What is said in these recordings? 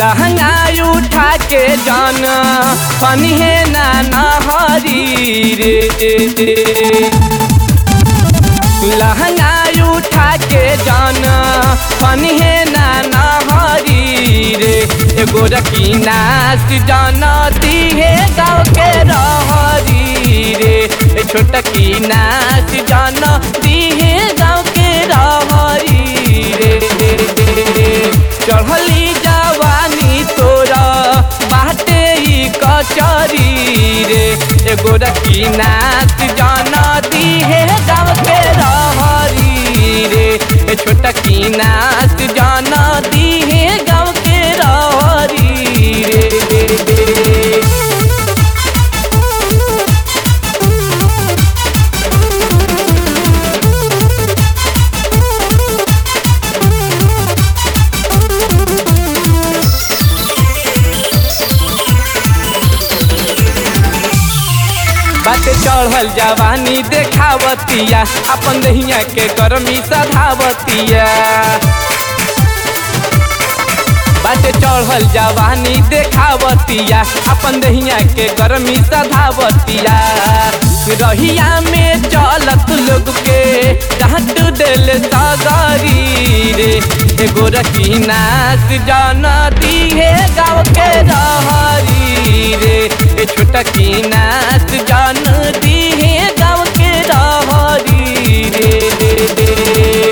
लहंगा उठा के जान फनिहे ना नहरी रे लहंगा उठा के जान फनिहे ना नहरी रे एगो रकीना जान दिहे गाँव के रहरी रे ए छोटकी नाच जान दिहे गाँव के रहरी रे चढ़ली जवानी तोरा बाटे ई कचरी रे एगो रकी नाच जाना दिहे गाँव के रहरी रे ए छोटकी नाच जाना दिहे गाँव के रहरी रे बाटे चढ़ल जवानी देखावतिया अपन दहिया के गर्मी सधावतिया बाटे चढ़ल जवानी देखावतिया अपन दहिया के गर्मी सधावतिया रहिया में चलत लोग के डांट दिल सगरी रे एगो रकी नाच जाना दिहे गाँव के रहरी रे ए छोटकी नाच जान दिहे गाँव के रहरी रे रे रे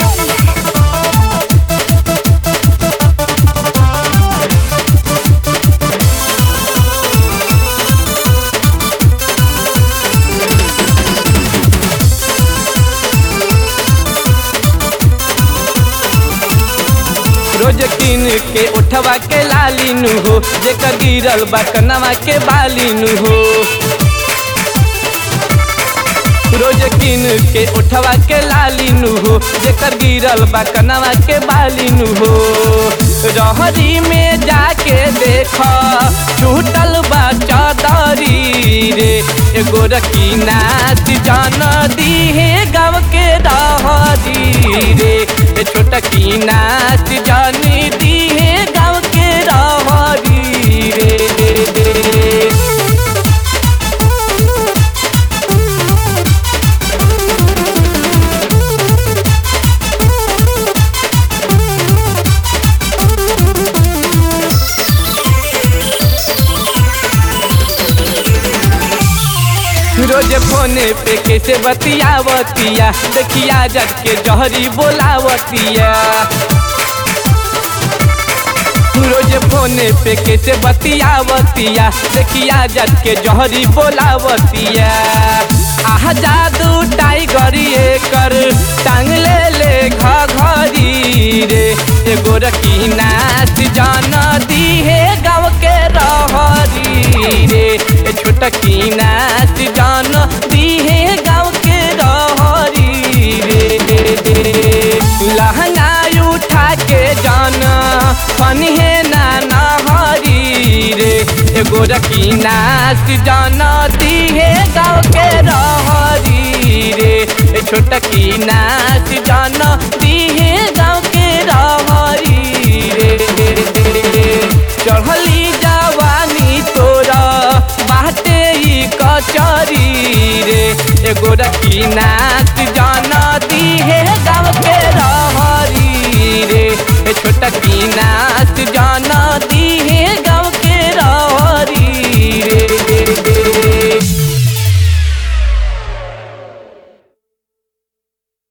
रोज किन के उठवा के लालिनु हो जेकर गिरल बा कनवा के बालिनु हो रोज किन के उठवा के लालिनु हो जेकर गिरल बा कनवा के बालिनु हो रहरी में जाके देख छूटल बा चदरी रे एगो रकी नाच जान दिहे गाँव के रहरी रे ए छोटकी नाच जान दिहे गाँव के रहरी रे रे रे रोज फोने पे कैसे बतियावतिया देखिया जग के जहरी बोलावतिया रोज फोने पे कैसे बतियावतिया देखिया जग के जहरी बोलावतिया आह जादू टाइगर कर टांग ले ले घरी रे एगो रकी नाच जाना दिहे गाँव के रहरी रे ए छोटकी नाच जान दिहे गाँव के रहरी रे रे रे लहंगा उठा के जान फनिहे ना नहरी रे एगो रकी नाच जान दिहे गाँव के रहरी रे ए छोटकी नाच जान दिहे गाँव के रहरी रे चढ़ली जवानी तोरा बाटे ई कचरी रे एगो रकी नाच जाना दिहे गाँव के रहरी रे ए छोटकी नाच